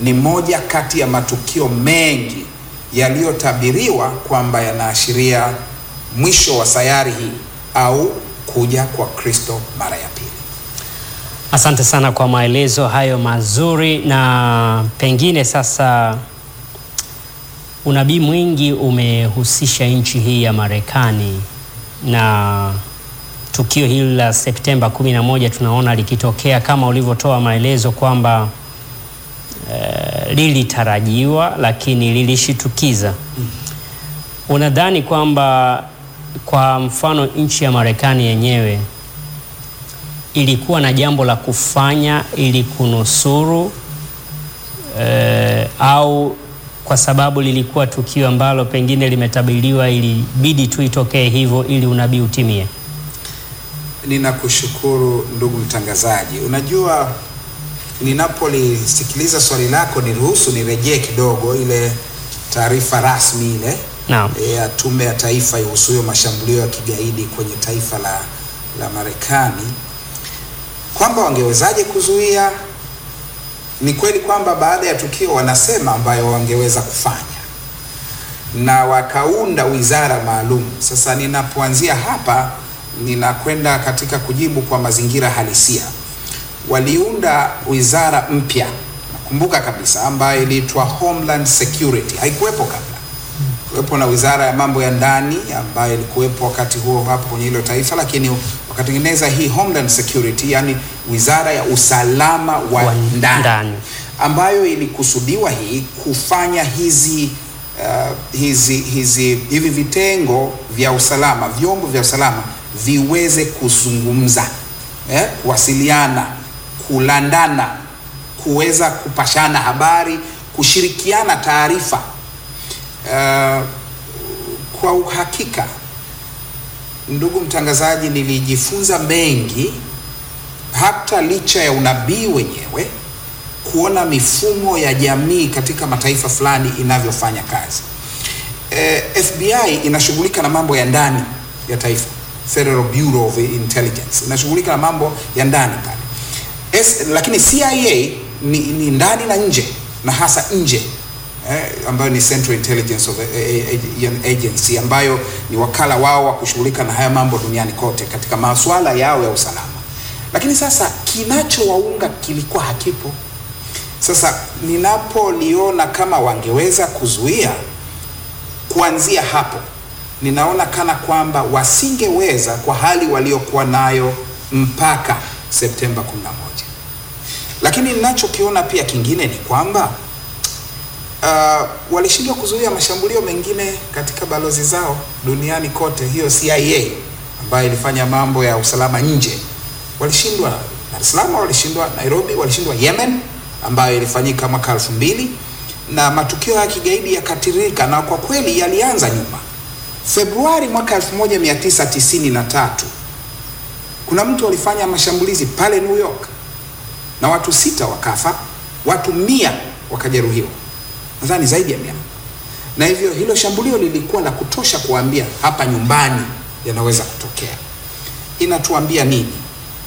ni moja kati ya matukio mengi yaliyotabiriwa kwamba yanaashiria mwisho wa sayari hii au kuja kwa Kristo mara ya pili. Asante sana kwa maelezo hayo mazuri, na pengine sasa unabii mwingi umehusisha nchi hii ya Marekani na tukio hili la Septemba 11 tunaona likitokea kama ulivyotoa maelezo kwamba eh, lilitarajiwa lakini lilishitukiza. Unadhani kwamba kwa mfano nchi ya Marekani yenyewe ilikuwa na jambo la kufanya ili kunusuru eh, au kwa sababu lilikuwa tukio ambalo pengine limetabiriwa ilibidi tu itokee hivyo ili unabii utimie? Ninakushukuru ndugu mtangazaji. Unajua, ninapolisikiliza swali lako, niruhusu nirejee kidogo ile taarifa rasmi ile Naam. ya Tume ya Taifa ihusuyo mashambulio ya kigaidi kwenye taifa la, la Marekani kwamba wangewezaje kuzuia. Ni kweli kwamba baada ya tukio wanasema ambayo wangeweza kufanya na wakaunda wizara maalum. Sasa ninapoanzia hapa, ninakwenda katika kujibu kwa mazingira halisia. Waliunda wizara mpya, nakumbuka kabisa, ambayo iliitwa Homeland Security, haikuwepo kabla kuwepo na wizara ya mambo ya ndani ambayo ilikuwepo wakati huo hapo kwenye hilo taifa, lakini wakatengeneza hii Homeland Security, yani wizara ya usalama wa, Wa ndani, ndani. ambayo ilikusudiwa hii kufanya hizi uh, hizi hizi hivi vitengo vya usalama, vyombo vya usalama viweze kuzungumza eh, kuwasiliana, kulandana, kuweza kupashana habari, kushirikiana taarifa Uh, kwa uhakika ndugu mtangazaji, nilijifunza mengi hata licha ya unabii wenyewe, kuona mifumo ya jamii katika mataifa fulani inavyofanya kazi. Eh, FBI inashughulika na mambo ya ndani ya taifa, Federal Bureau of Intelligence inashughulika na mambo ya ndani pale. Es, lakini CIA ni, ni ndani na nje na hasa nje eh, ambayo ni Central Intelligence of Agency ambayo ni wakala wao wa kushughulika na haya mambo duniani kote katika masuala yao ya usalama. Lakini sasa kinachowaunga kilikuwa hakipo. Sasa ninapoliona kama wangeweza kuzuia kuanzia hapo, ninaona kana kwamba wasingeweza kwa hali waliokuwa nayo mpaka Septemba 11. Lakini ninachokiona pia kingine ni kwamba uh, walishindwa kuzuia mashambulio mengine katika balozi zao duniani kote. Hiyo CIA ambayo ilifanya mambo ya usalama nje walishindwa Dar es Salaam, walishindwa Nairobi, walishindwa Yemen ambayo ilifanyika mwaka elfu mbili na matukio ya kigaidi yakatirika, na kwa kweli yalianza nyuma. Februari mwaka 1993 kuna mtu alifanya mashambulizi pale New York na watu sita wakafa, watu mia wakajeruhiwa nadhani zaidi ya mia. Na hivyo hilo shambulio lilikuwa la kutosha kuambia hapa nyumbani yanaweza kutokea. Inatuambia nini?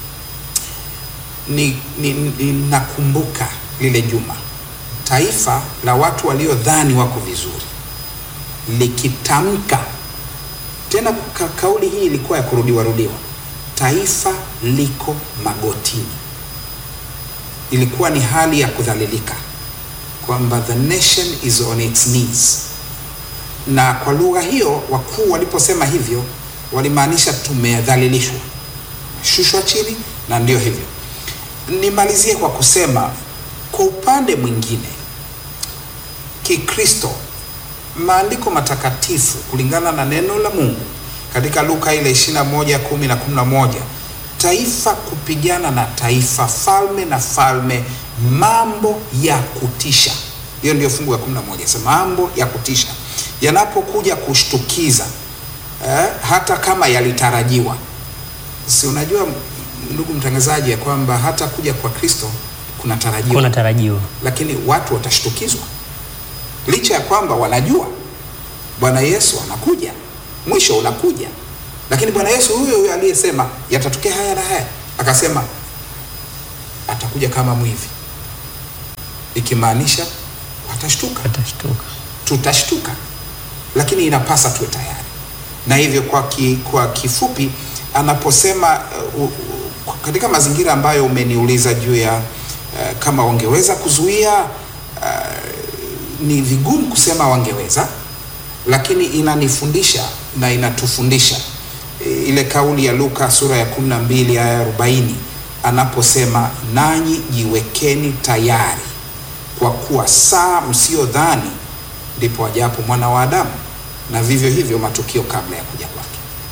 Ni, ni, ni nakumbuka lile juma taifa la watu waliodhani wako vizuri likitamka tena, ka, kauli hii ilikuwa ya kurudiwa rudiwa, taifa liko magotini. Ilikuwa ni hali ya kudhalilika kwamba the nation is on its knees. Na kwa lugha hiyo wakuu waliposema hivyo walimaanisha tumedhalilishwa, shushwa chini, na ndio hivyo. Nimalizie kwa kusema kwa upande mwingine, Kikristo, maandiko matakatifu kulingana na neno la Mungu katika Luka ile 21 10 na 11, taifa kupigana na taifa, falme na falme mambo ya kutisha. Hiyo ndio fungu la 11, sema mambo ya kutisha yanapokuja kushtukiza, eh, hata kama yalitarajiwa. Si unajua ndugu mtangazaji, ya kwamba hata kuja kwa Kristo kunatarajiwa, Kuna tarajiwa. lakini watu watashtukizwa, licha ya kwamba wanajua Bwana Yesu anakuja, mwisho unakuja, lakini Bwana Yesu huyo huyo aliyesema yatatokea haya na haya, akasema atakuja kama mwivi. ikimaanisha watashtuka, Watashtuka. tutashtuka, lakini inapasa tuwe tayari. Na hivyo kwa, ki, kwa kifupi anaposema uh, uh, katika mazingira ambayo umeniuliza juu ya uh, kama wangeweza kuzuia uh, ni vigumu kusema wangeweza, lakini inanifundisha na inatufundisha e, ile kauli ya Luka sura ya 12 aya ya 40 anaposema nanyi jiwekeni tayari kwa kuwa saa msiyodhani ndipo ajapo mwana wa Adamu, na vivyo hivyo matukio kabla ya kuja kwake.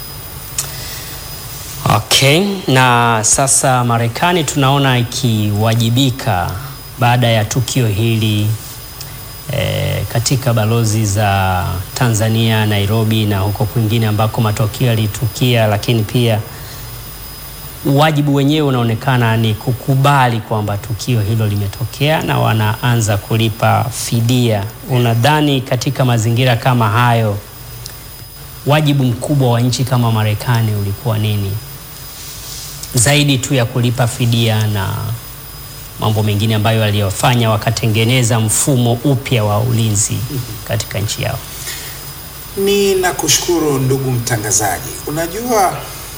Okay, na sasa Marekani tunaona ikiwajibika baada ya tukio hili eh, katika balozi za Tanzania, Nairobi na huko kwingine ambako matokeo yalitukia, lakini pia wajibu wenyewe unaonekana ni kukubali kwamba tukio hilo limetokea na wanaanza kulipa fidia. Unadhani katika mazingira kama hayo wajibu mkubwa wa nchi kama Marekani ulikuwa nini zaidi tu ya kulipa fidia na mambo mengine ambayo waliyofanya wakatengeneza mfumo upya wa ulinzi katika nchi yao? Ninakushukuru ndugu mtangazaji. Unajua,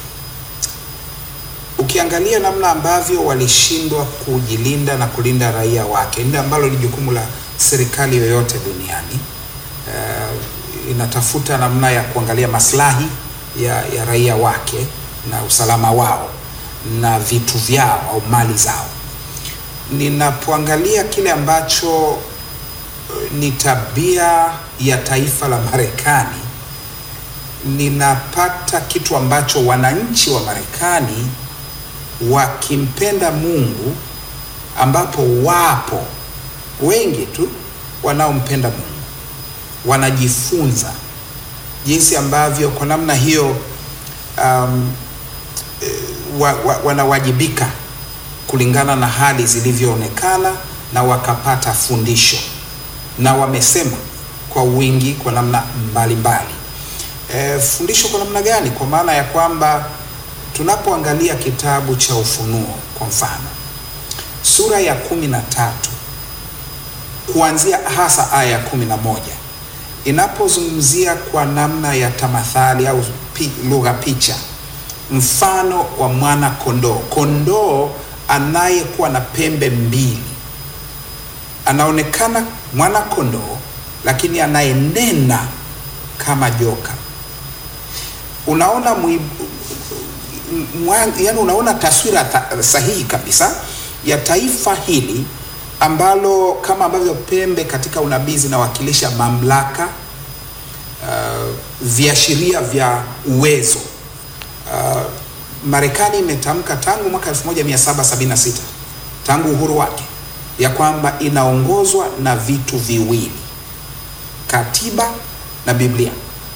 ukiangalia namna ambavyo walishindwa kujilinda na kulinda raia wake, ndio ambalo ni jukumu la serikali yoyote duniani. Uh, inatafuta namna ya kuangalia maslahi ya, ya raia wake na usalama wao na vitu vyao au mali zao. Ninapoangalia kile ambacho uh, ni tabia ya taifa la Marekani, ninapata kitu ambacho wananchi wa Marekani wakimpenda Mungu, ambapo wapo wengi tu wanaompenda Mungu, wanajifunza jinsi ambavyo kwa namna hiyo um, wa, wa, wanawajibika kulingana na hali zilivyoonekana na wakapata fundisho na wamesema kwa wingi kwa namna mbalimbali. E, fundisho kwa namna gani? Kwa maana ya kwamba tunapoangalia kitabu cha Ufunuo kwa mfano sura ya kumi na tatu kuanzia hasa aya ya kumi na moja inapozungumzia kwa namna ya tamathali au pi, lugha picha mfano wa mwana kondoo, kondoo anayekuwa na pembe mbili, anaonekana mwana kondoo, lakini anayenena kama joka. Unaona mwi, mwa, yani unaona taswira ta, sahihi kabisa ya taifa hili ambalo kama ambavyo pembe katika unabii zinawakilisha mamlaka, uh, viashiria vya uwezo Uh, Marekani imetamka tangu mwaka 1776 tangu uhuru wake ya kwamba inaongozwa na vitu viwili, katiba na Biblia.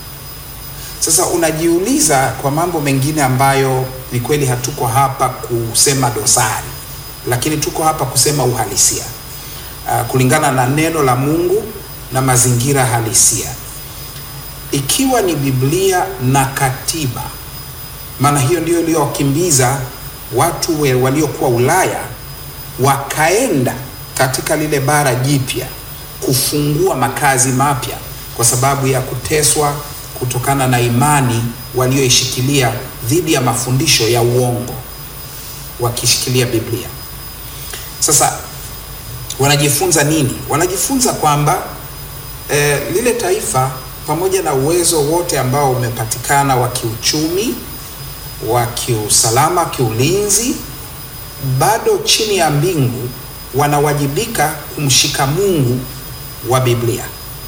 Sasa unajiuliza kwa mambo mengine ambayo ni kweli hatuko hapa kusema dosari, lakini tuko hapa kusema uhalisia uh, kulingana na neno la Mungu na mazingira halisia. Ikiwa ni Biblia na katiba maana hiyo ndio iliyowakimbiza watu waliokuwa Ulaya wakaenda katika lile bara jipya kufungua makazi mapya, kwa sababu ya kuteswa kutokana na imani walioishikilia dhidi ya mafundisho ya uongo, wakishikilia Biblia. Sasa wanajifunza nini? Wanajifunza kwamba eh, lile taifa pamoja na uwezo wote ambao umepatikana wa kiuchumi wa kiusalama, kiulinzi, bado chini ya mbingu wanawajibika kumshika Mungu wa Biblia.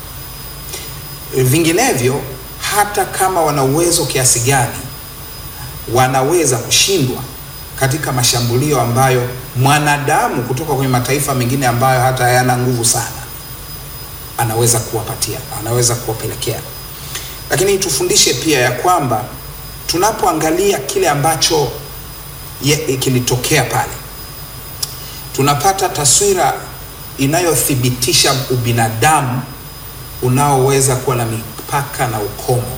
Vinginevyo, hata kama wana uwezo kiasi gani, wanaweza kushindwa katika mashambulio ambayo mwanadamu kutoka kwenye mataifa mengine ambayo hata hayana nguvu sana anaweza kuwapatia, anaweza kuwapelekea. Lakini tufundishe pia ya kwamba tunapoangalia kile ambacho kilitokea pale, tunapata taswira inayothibitisha ubinadamu unaoweza kuwa na mipaka na ukomo.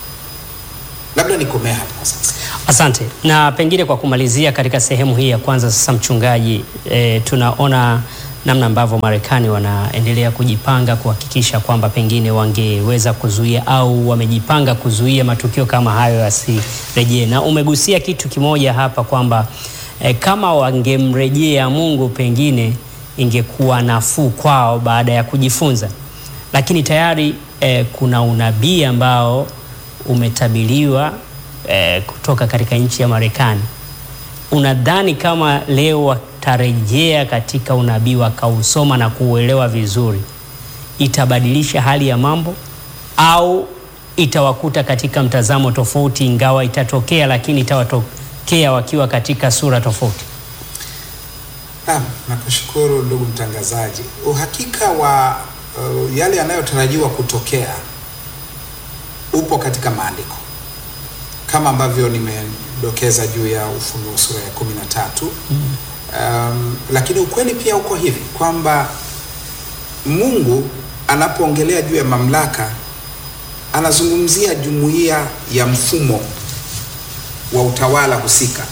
Labda nikomea hapa kwa sasa. Asante. Na pengine kwa kumalizia katika sehemu hii ya kwanza sasa, mchungaji, e, tunaona namna ambavyo Marekani wanaendelea kujipanga kuhakikisha kwamba pengine wangeweza kuzuia au wamejipanga kuzuia matukio kama hayo yasirejee. Na umegusia kitu kimoja hapa kwamba eh, kama wangemrejea Mungu pengine ingekuwa nafuu kwao baada ya kujifunza, lakini tayari eh, kuna unabii ambao umetabiriwa eh, kutoka katika nchi ya Marekani. Unadhani kama leo watarejea katika unabii wakausoma na kuuelewa vizuri, itabadilisha hali ya mambo au itawakuta katika mtazamo tofauti, ingawa itatokea, lakini itawatokea wakiwa katika sura tofauti? Naam, nakushukuru ndugu mtangazaji. Uhakika wa uh, yale yanayotarajiwa kutokea upo katika maandiko kama ambavyo nimedokeza juu ya Ufunuo sura ya kumi na tatu. Um, lakini ukweli pia uko hivi kwamba Mungu anapoongelea juu ya mamlaka anazungumzia jumuiya ya mfumo wa utawala husika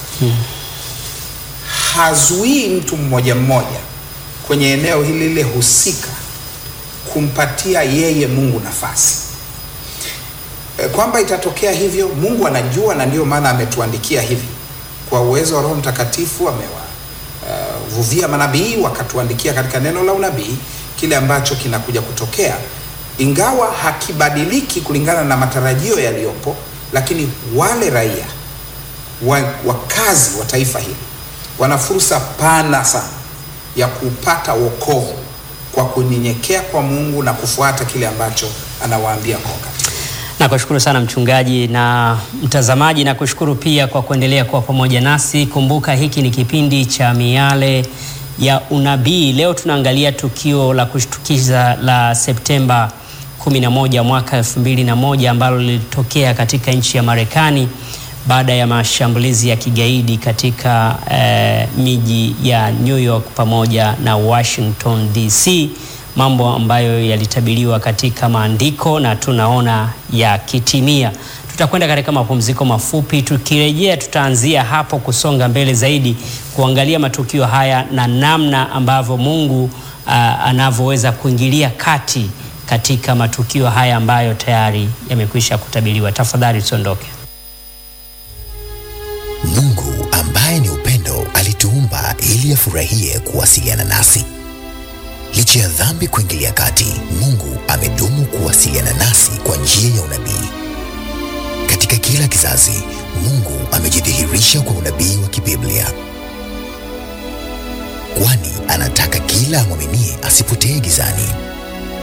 hazuii mtu mmoja mmoja kwenye eneo hili lile husika kumpatia yeye Mungu nafasi. E, kwamba itatokea hivyo Mungu anajua, na ndio maana ametuandikia hivi kwa uwezo wa Roho Mtakatifu amewavuvia uh, manabii wakatuandikia katika neno la unabii kile ambacho kinakuja kutokea, ingawa hakibadiliki kulingana na matarajio yaliyopo, lakini wale raia wa, wakazi wa taifa hili wana fursa pana sana ya kupata wokovu kwa kunyenyekea kwa Mungu na kufuata kile ambacho anawaambia kwa wakati. Nakushukuru sana mchungaji na mtazamaji, nakushukuru pia kwa kuendelea kuwa pamoja nasi. Kumbuka hiki ni kipindi cha Miale ya Unabii. Leo tunaangalia tukio la kushtukiza la Septemba 11 mwaka 2001 ambalo lilitokea katika nchi ya Marekani baada ya mashambulizi ya kigaidi katika eh, miji ya New York pamoja na Washington DC, mambo ambayo yalitabiriwa katika maandiko na tunaona yakitimia. Tutakwenda katika mapumziko mafupi, tukirejea tutaanzia hapo kusonga mbele zaidi kuangalia matukio haya na namna ambavyo Mungu uh, anavyoweza kuingilia kati katika matukio haya ambayo tayari yamekwisha kutabiriwa. Tafadhali tusiondoke. Mungu ambaye ni upendo alituumba ili afurahie kuwasiliana nasi. Licha ya dhambi kuingilia kati, Mungu amedumu kuwasiliana nasi kwa njia ya unabii. Katika kila kizazi, Mungu amejidhihirisha kwa unabii wa kibiblia, kwani anataka kila amwaminie asipotee gizani.